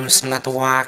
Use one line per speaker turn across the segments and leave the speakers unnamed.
Films Network.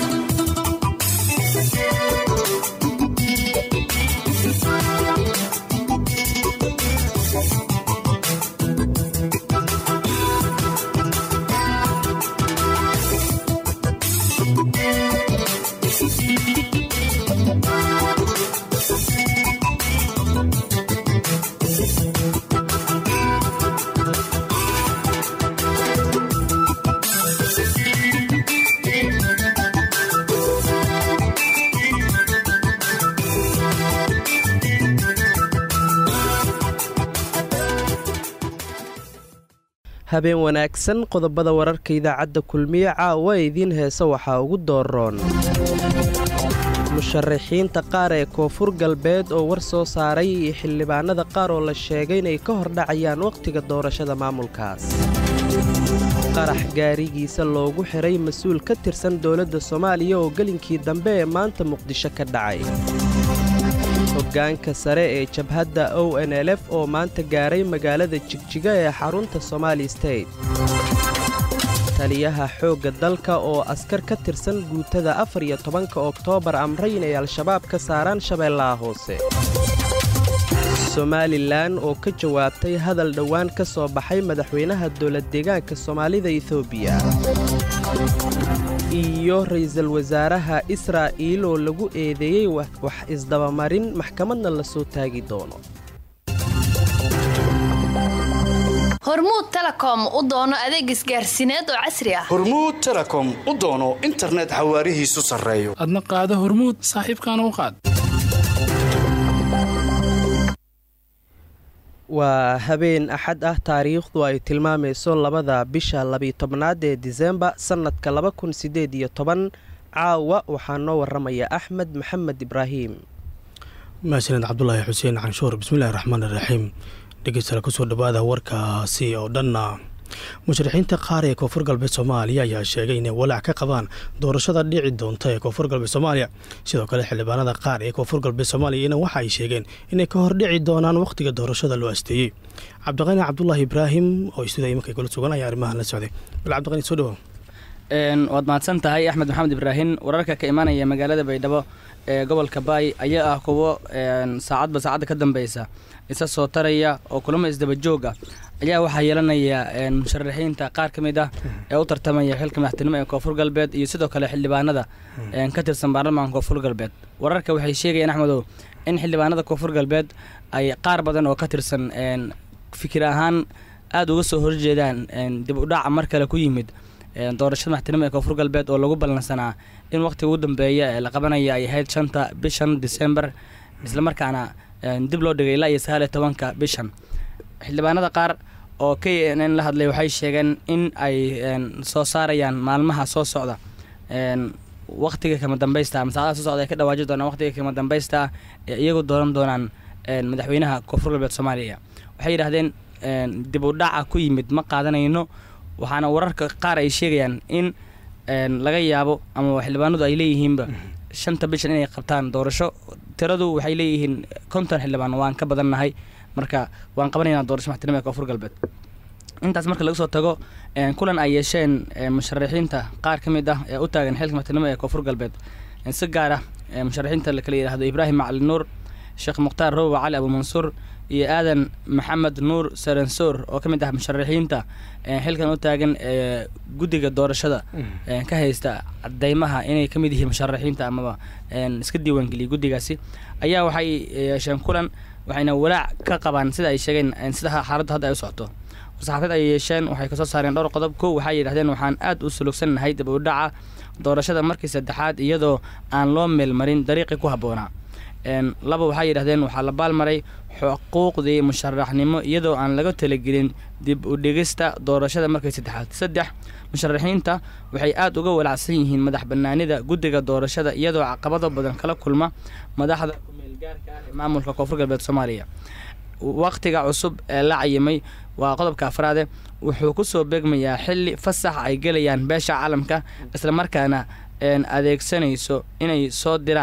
habeen wanaagsan qodobada wararka idaacadda kulmiye caawa idiin heesa waxaa ugu dooroon musharaxiinta qaar ee koonfur galbeed oo war soo saaray iyo xildhibaanada qaar oo la sheegay inay ka hordhacayaan wakhtiga doorashada maamulkaas qarax gaarigiisa loogu xiray mas-uul ka tirsan dowladda soomaaliya oo gelinkii dambe ee maanta muqdisho ka dhacay hoggaanka sare ee jabhadda o n l f oo maanta gaaray magaalada jigjiga ee xarunta somaali state taliyaha xoogga dalka oo askar ka tirsan guutada afar iyo tobanka oktoobar amray inay al-shabaab ka saaraan shabeellaha hoose somalilan oo ka jawaabtay hadal dhowaan ka soo baxay madaxweynaha dowlad deegaanka soomaalida etoobiya iyo ra'iisul wasaaraha israa'iil oo lagu eedeeyey wax isdabamarin maxkamadna la soo taagi doono
hormuud telekom u doono adeeg isgaarsiineed oo casri ah
hormuud telekom u doono internet xawaarihiisu sarreeyo
adna qaado hormuud saaxiibkaana u qaad
waa habeen axad ah taariikhdu ay tilmaamayso labada bisha labiyo-tobnaad ee disembar sannadka laba kun siddeed iyo toban caawa waxaa noo waramaya axmed maxamed ibraahim
mahadsaned cabdulaahi xuseen canshuur bismillahi raxmaan iraxiim dhegeystayaal kusoo dhawaada warkaasi oo dhanna musharaxiinta qaar ee koonfur galbeed soomaaliya ayaa sheegay inay walaac ka qabaan doorashada dhici doonta ee koonfur galbeed soomaaliya sidoo kale xildhibaanada qaar ee koonfur galbeed soomaaliyana waxa ay sheegeen inay ka hordhici doonaan wakhtiga doorashada loo asteeyey cabdiqani cabdulaahi ibraahim oo istuudiya imankay kula sugan ayaa arrimahan la socday bal cabdiqani soo dhawow
waad mahadsan tahay axmed maxamed ibraahim wararka ka imaanaya magaalada baydhabo ee gobolka baay ayaa ah kuwo saacadba saacadda ka dambeysa isa soo taraya oo kulamo isdaba joog ah ayaa waxaa yeelanaya musharaxiinta qaar ka mid ah ee u tartamaya xilka madaxtinimo ee koonfur galbeed iyo sidoo kale xildhibaanada ka tirsan baarlamaanka koonfur galbeed wararka waxay sheegayaan axmedow in xildhibaanada koonfur galbeed ay qaar badan oo ka tirsan fikir ahaan aada uga soo horjeedaan dib u dhaca mar kale ku yimid doorashada madaxtinimo ee koonfur galbeed oo lagu ballansanaa in wakhtiga ugu dambeeya ee la qabanaya ay ahayd shanta bishan disembar islamarkaana dib loo dhigay ilaa iyo sagaal iyo tobanka bishan xildhibaanada qaar oo k n n la hadlay waxay sheegeen in ay soo saarayaan maalmaha soo socda wakhtiga kama dambaysta ama saacadaha soo socda ay ka dhawaaji doonaan wakhtiga kama dambaysta ee iyagu dooran doonaan madaxweynaha koonfur galbeed soomaaliya waxay yidhahdeen dib u dhaca ku yimid ma qaadanayno waxaana wararka qaar ay sheegayaan in laga yaabo ama xildhibaanadu ay leeyihiinba shanta bishan inay qabtaan doorasho tiradu waxay leeyihiin konton xildhibaan waan ka badannahay marka waan qabanaynaa doorasho madaxtinimo ee koonfur galbeed intaas marka laga soo tago kulan ay yeesheen musharaxiinta qaar ka mid ah ee u taagan xilka madaxtinimo ee koonfur galbeed si gaar ah musharaxiinta lakala yidhaahdo ibraahim macali nuur sheekh mukhtaar rowa cali abuumansuur iyo aadan maxamed nuur saransoor oo ka mid ah musharaxiinta xilkan u taagan ee guddiga doorashada ka haysta cadeymaha inay ka mid yihiin musharaxiinta amaba iska diiwaangeliyay guddigaasi ayaa waxay yeesheen kulan waxayna walaac ka qabaan sida ay sheegeen sida xaaladdu hadda ay u socoto warsaxaafeed ay yeesheen waxay kasoo saareen dhowr qodob kow waxay yidhahdeen waxaan aad u sulugsannahay dib u dhaca doorashada markii saddexaad iyadoo aan loo meelmarin dariiqii ku habboonaa laba waxay yidhahdeen waxaa la baalmaray xuquuqdii musharaxnimo iyadoo aan laga talagelin dib u dhigista doorashada markii saddexaad saddex musharaxiinta waxay aad uga walacsan yihiin madax bannaanida guddiga doorashada iyadoo caqabado badan kala kulma madaxda kumeelgaarka ah ee maamulka koonfur galbeed soomaaliya wakhtiga cusub ee la cayimay waa qodobka afraade wuxuu ku soo beegmayaa xilli fasax ay gelayaan beesha caalamka islamarkaana adeegsanayso inay soo diraan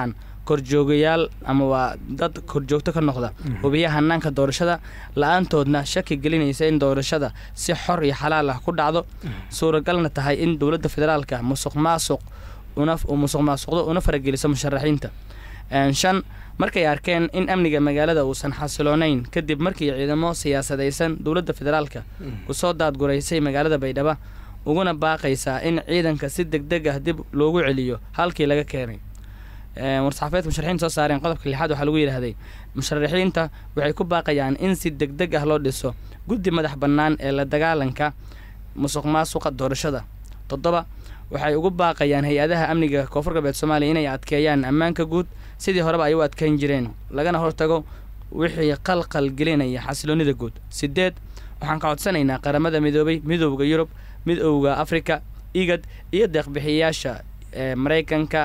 korjoogayaal ama waa dad korjoogto ka noqda hubiya hanaanka doorashada la-aantoodna shaki gelinaysa in doorashada si xor iyo xalaal ah ku dhacdo suuragalna tahay in dowladda federaalka musuq maasuq musuq maasuqdo una farageliso musharaxiinta shan markay arkeen in amniga magaalada uusan xasiloonayn kadib markii ciidamo siyaasadaysan dowladda federaalka kusoo daadguraysay magaalada baydhabo uguna baaqaysaa in ciidanka si deg deg ah dib loogu celiyo halkii laga keenay war-saxaafeedka musharaxiinta soo saareen qodobka lixaad waxaa lagu yidhaahday musharaxiinta waxay ku baaqayaan in si deg deg ah loo dhiso guddi madax bannaan ee la dagaalanka musuq maasuqa doorashada toddoba waxay ugu baaqayaan hay-adaha amniga koonfur galbeed soomaaliya inay adkeeyaan ammaanka guud sidii horeba ay u adkeyn jireen lagana hortago wixii qalqal gelinaya xasiloonnida guud sideed waxaan ka codsanaynaa qaramada midoobay midowda yurub midowda afrika igad iyo deeqbixiyayaasha ee maraykanka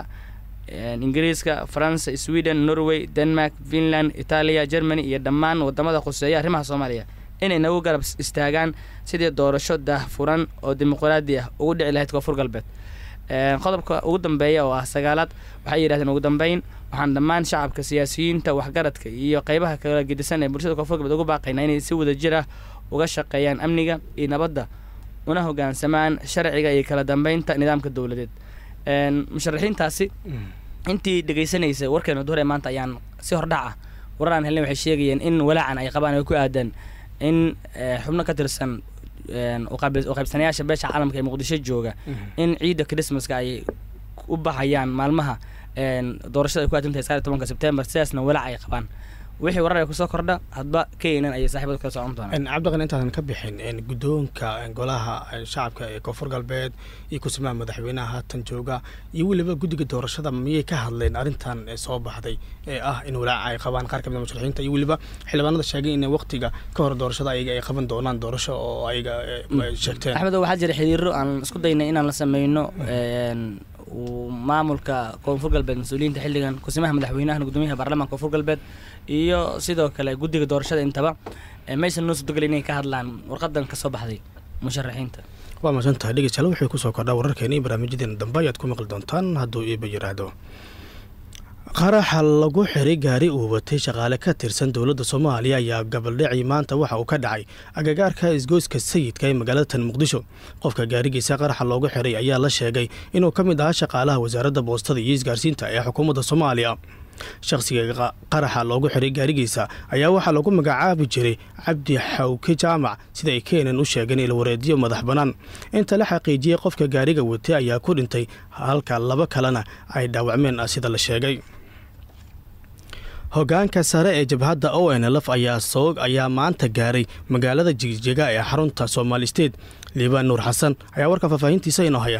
ingiriiska faransa sweden norway denmark finland itaaliya germany iyo dhammaan wadamada khuseeya arrimaha soomaaliya inay nagu garab istaagaan sidii doorasho daahfuran oo dimuqraadi ah ugu dhici lahayd koonfur galbeed qodobka ugu dambeeya oo ah sagaalaad waxay yidhahdeen ugu dambeyn waxaan dhammaan shacabka siyaasiyiinta waxgaradka iyo qeybaha kala gedisan ee bulshada koonfur galbeed ugu baaqaynaa inay si wada jir ah uga shaqeeyaan amniga iyo nabadda una hogaansamaan sharciga iyo kala dambeynta nidaamka dowladeed musharaxiintaasi intii dhegaysanaysay warkeena duhur ee maanta ayaan si hordhac ah warar aan helnay waxay sheegayeen in walaacan ay qabaan ay ku aadaan in xubno ka tirsan uqaybsanayaasha beesha caalamka ee muqdisho jooga in ciidda christmaska ay u baxayaan maalmaha doorashada ay ku aadantahay sagaal iyo tobanka sebtembar sidaasna walaac ay qabaan wixii warar ay kusoo kordha hadba keynan ayay saaxiibada kala socon doonaan
cabdiqan intaadan ka bixin guddoonka golaha shacabka ee koonfur galbeed iyo kusimaha madaxweynaha haatan jooga iyo weliba guddiga doorashada miyay ka hadleen arrintan soo baxday ee ah in walaaca ay qabaan qaar kamid musharaxiinta iyo weliba xildhibaanada sheegay in waqtiga ka hor doorashada ayaga ay qaban doonaan doorasho oo ayaga sheegteen
axmedo waxaa jira xiriiro aan isku daynay inaan la sameyno maamulka koonfur galbeed mas-uuliyiinta xilligan kusimaha madaxweynaha gudoomiyaha baarlamaanka koonfur galbeed iyo sidoo kale guddiga doorashada intaba maysan noo suurtagelin inay ka hadlaan warqadan kasoo baxday musharaxiinta
waa mahadsan tahay dhegeystayaal waxay kusoo kordhaa wararkeena iyo barnaamijyadeena dambe ayaad ku maqli doontaan hadduu iiba yiraahdo qaraxa lagu xiray gaari uu watay shaqaale ka tirsan dowladda soomaaliya ayaa gabaldhacii maanta waxa uu ka dhacay agagaarka isgoyska sayidka ee magaalada tan muqdisho qofka gaarigiisa qaraxa loogu xiray ayaa la sheegay inuu ka mid ahaa shaqaalaha wasaaradda boostada iyo isgaarsiinta ee xukuumadda soomaaliya shakhsiga qaraxa loogu xiray gaarigiisa ayaa waxaa lagu magacaabi jiray cabdi xawke jaamac sida ay keenan u sheegeen ilwareedyo madax bannaan inta la xaqiijiyey qofka gaariga watay ayaa ku dhintay halka laba kalena ay dhaawacmeen sida la sheegay hogaanka sare ee jabhadda o n lf ayaa soog ayaa maanta gaaray magaalada jigjega ee xarunta soomaali state liibaan nuur xasan ayaa warkan faahfaahintiisa inoo haya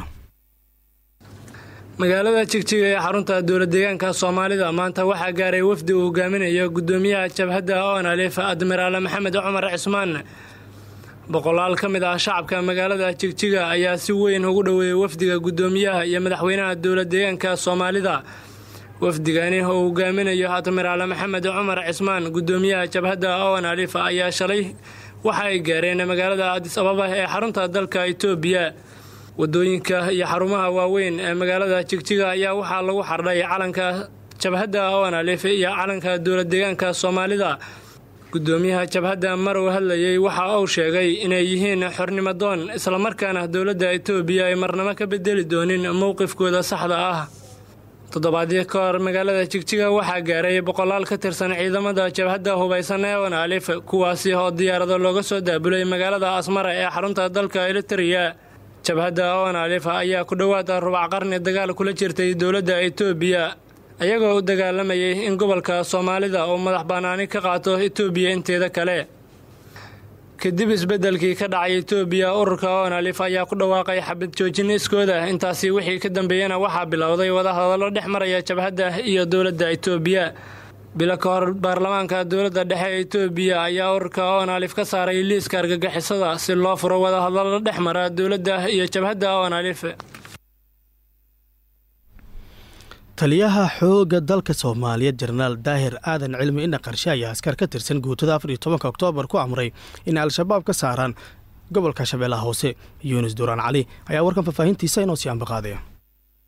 magaalada jigjiga ee xarunta dowlad deegaanka soomaalida maanta waxaa gaaray wafdi uu hogaaminayo gudoomiyaha jabhadda on alif admiraale maxamed cumar cismaan boqolaal ka mid ah shacabka magaalada jigjiga ayaa si weyn ugu dhoweeyey wafdiga gudoomiyaha iyo madaxweynaha dowlad deegaanka soomaalida wafdigani oo hogaaminayo admiraale maxamed cumar cismaan gudoomiyaha jabhadda on alif ayaa shalay waxa ay gaareen magaalada adis ababa ee xarunta dalka itoobiya wadooyinka iyo xarumaha waaweyn ee magaalada jigjiga ayaa waxaa lagu xardhay calanka jabhadda on alif iyo calanka dowlad deegaanka soomaalida gudoomiyaha jabhadda marow hadlayey waxa uu sheegay inay yihiin xornimo doon islamarkaana dowladda itoobiya ay marnamo ka bedeli doonin mowqifkooda saxda ah toddobaadyo ka hor magaalada jigjiga waxaa gaaray boqolaal ka tirsan ciidamada jabhadda hubaysan ee on alif kuwaasi oo diyaarado looga soo daabulay magaalada asmara ee xarunta dalka elitariya jabhadda on alif ayaa ku dhowaada rubac qarni dagaal kula jirtay dowladda itoobiya ayagoo u dagaalamayay in gobolka soomaalida uu madax bannaani ka qaato itoobiya inteeda kale kadib isbeddelkii ka dhacay itoobiya ururka on alif ayaa ku dhawaaqay xabad joojin iskooda intaasi wixii ka dambeeyana waxaa bilowday wadahadallo dhex maraya jabhadda iyo dowladda itoobiya bilo ka hor baarlamaanka dowladda dhexe ee itoobiya ayaa ururka on alif ka saaray liiska argagixisada si loo furo wadahadallo dhex mara dowladda iyo jabhadda on alif
taliyaha xoogga dalka soomaaliyeed jenaraal daahir aadan cilmi indha qarshe ayaa askar ka tirsan guutada afar iyo tobanka oktoobar ku amray inay al-shabaab ka saaraan gobolka shabeellaha hoose yunis duraan cali ayaa warkan faahfaahintiisa inoo sii ambaqaadaya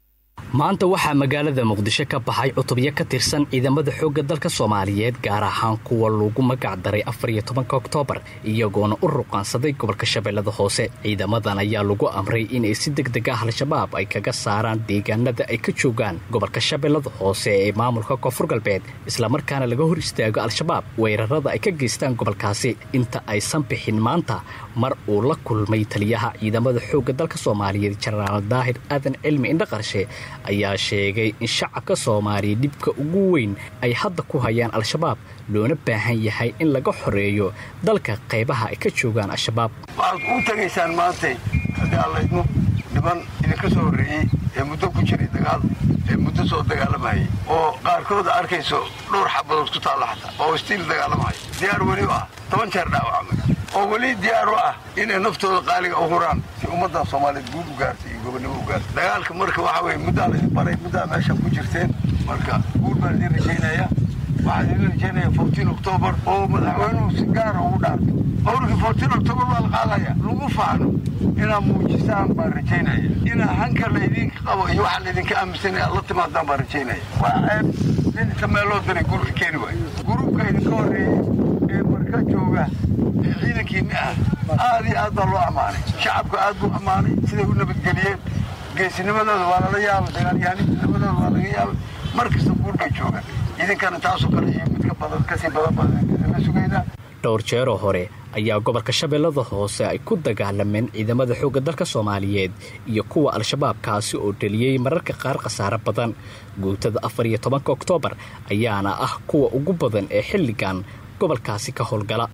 maanta waxaa magaalada muqdisho ka baxay cutubyo ka tirsan ciidamada xoogga dalka soomaaliyeed gaar ahaan kuwa lagu magac daray afar iyo tobanka oktoobar iyagoona u ruqaansaday gobolka shabeellada hoose ciidamadan ayaa lagu amray inay si deg deg ah al-shabaab ay kaga saaraan deegaanada ay ka joogaan gobolka shabeellada hoose ee maamulka koonfur galbeed islamarkaana laga hor istaago al-shabaab weerarada ay ka geystaan gobolkaasi inta aysan bixin maanta mar uu la kulmay taliyaha ciidamada xoogga dalka soomaaliyeed jenaraal daahir aadan cilmi indhaqarshe ayaa sheegay in shacabka soomaaliya dhibka ugu weyn ay hadda ku hayaan al-shabaab loona baahan yahay in laga xoreeyo dalka qaybaha ay ka joogaan al-shabaab
waxaad u tegaysaan maantay haddii alla idmo niman idinka soo horreeyey ee muddo ku jiray dagaal ee muddo soo dagaalamayay oo qaarkooda arkayso dhowr xabadood ku taalla xataa oo istiil dagaalamaya diyaar weli u ah toban jeer dhaawacmay oo weli diyaar u ah inay naftooda qaaliga u huraan si ummadda soomaaliyeed guud u gaartay iyo gobonnimo u gaartay dagaalka marka waxaa weye muddaa laydin baray muddaa meesha ku jirteen marka guud baan idin rajaynaya waxaan idin rajaynaya fourtiin oktoobar oo madaxweynuhu si gaara ugu dhaarto howrkii fourtiin oktoobar baa la qaadaya lagu faano inaad muujisaan baan rajaynaya inaa hanka laydinka qabo iyo waxa laydinka aaminsanaya la timaadaan baan rajaynaya waa ceeb nin inta meeloo diray gurka keeni waayo gurubka idinka horreeyey ee marka jooga ee ciidankiinni ah aad iyo aad baa loo ammaanay shacabku aad buu ammaanay siday u nabadgeliyeen geesinimadooda waa lala yaabay dagaalyahaninimadooda waa laga yaabay mar kasta guur bay joogaan idinkana taasoo kale iyo midka badan kasii badan baan la sugaynaa
dhowr jeeroo hore ayaa gobolka shabeellada hoose ay ku dagaalameen ciidamada xoogga dalka soomaaliyeed iyo kuwa al-shabaab kaasi oo dheliyey mararka qaar khasaare badan guutada afar iyo tobanka oktoobar ayaana ah kuwa ugu badan ee xilligan gobolkaasi ka howlgala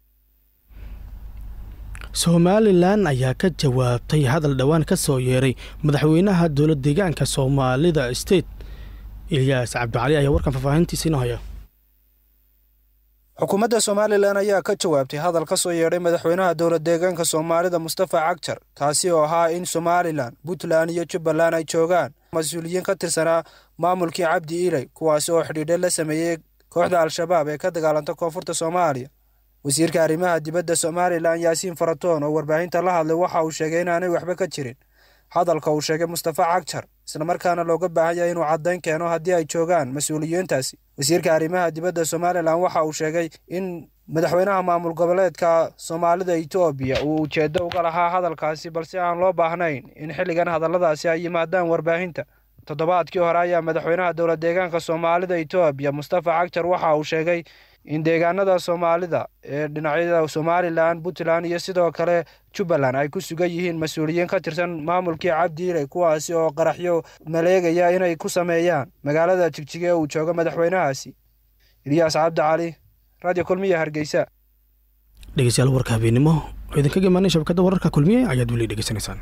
somalilan ayaa ka jawaabtay hadal dhowaan ka soo yeeray madaxweynaha dowlad deegaanka soomaalida state ilyaas cabdicali ayaa warkan faahfaahintiisa inoo haya
xukuumadda somalilan ayaa ka jawaabtay hadal ka soo yeedhay madaxweynaha dowlad deegaanka soomaalida mustafa cagjar kaasi oo ahaa in somalilan puntland iyo jubbaland ay joogaan mas-uuliyiin ka tirsanaa maamulkii cabdi iley kuwaasi oo xidhiidhe la sameeyey kooxda al-shabaab ee ka dagaalanta koonfurta soomaaliya wasiirka arrimaha dibadda somalilan yaasiin faratoon oo warbaahinta la hadlay waxa uu sheegay inaanay waxba ka jirin hadalka uu sheegay mustafa cagjar islamarkaana looga baahan yahay inuu caddayn keeno haddii ay joogaan mas-uuliyiintaasi wasiirka arrimaha dibadda somalilan waxa uu sheegay in madaxweynaha maamul goboleedka soomaalida etoobiya uu ujeeddo uga lahaa hadalkaasi balse aan loo baahnayn in xilligan hadalladaasi ay yimaadaan warbaahinta toddobaadkii hore ayaa madaxweynaha dowlad deegaanka soomaalida etoobiya mustafa cagjar waxa uu sheegay in deegaanada soomaalida ee dhinacyada somalilan puntland iyo sidoo kale jubbaland ay ku sugan yihiin mas-uuliyiin ka tirsan maamulkii cabdiiley kuwaasi oo qaraxyo maleegaya inay ku sameeyaan magaalada jigjige ee uu joogo madaxweynahaasi ilyaas cabdi cali radio kulmiya hargeysa
dhegeystayaal warka habeenimo oo idinkaga imaanay shabakadda wararka kulmiye ayaad weli dhegeysanaysaan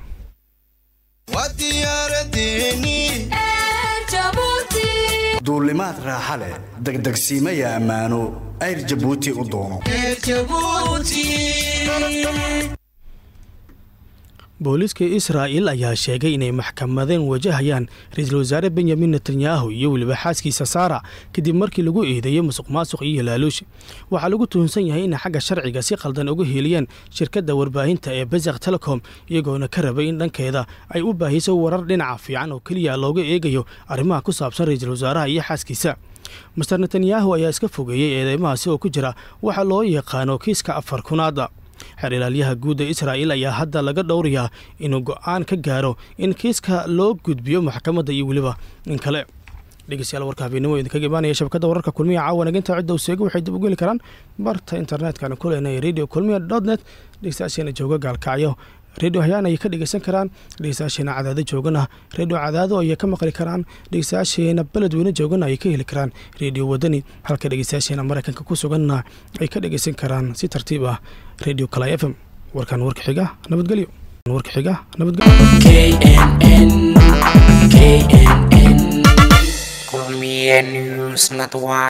duulimaad raaxa leh degdegsiimaya ammaano ayr jabuuti u doono
booliiska israa'il ayaa sheegay inay maxkamadeen wajahayaan ra-iisul wasaare benyamin netanyahu iyo weliba xaaskiisa saara kadib markii lagu eedeeyey musuq maasuq iyo laaluush waxaa lagu tuhunsan yahay inay xagga sharciga si qaldan uga heliyeen shirkadda warbaahinta ee bezak telecom iyagoona ka rabay in dhankeeda ay u baahiso warar dhinaca fiican oo keliya looga eegayo arrimaha ku saabsan ra-iisul wasaaraha iyo xaaskiisa master netanyahu ayaa iska fogeeyey eedeymahaasi oo ku jira waxa loo yaqaano kiiska afar kunaada xeer ilaalyaha guud ee israa'il ayaa hadda laga dhowrayaa inuu go'aan ka gaaro in kiiska loo gudbiyo maxkamadda iyo weliba in kale dhegeystayaal warka habeenimo idinkaga imaanaya shabakadda wararka kulmiya caawa naginta cidda useega waxay dib ugu heli karaan barta internetkana ku leenahay radio kulmiya dot net dhegeystayaasheena jooga gaalkacyo redio hayaan ayay ka dhegeysan karaan dhegeystayaasheena cadaado joogana redio cadaado ayay ka maqli karaan dhegeystayaasheena beledweyne joogana ayay ka heli karaan redio wadani halka dhegeystayaasheena maraykanka ku suganna ay ka dhegeysan karaan si tartiib ah redio kala f m warkan warka xiga nabadgelyo warka xiga nabadgelyo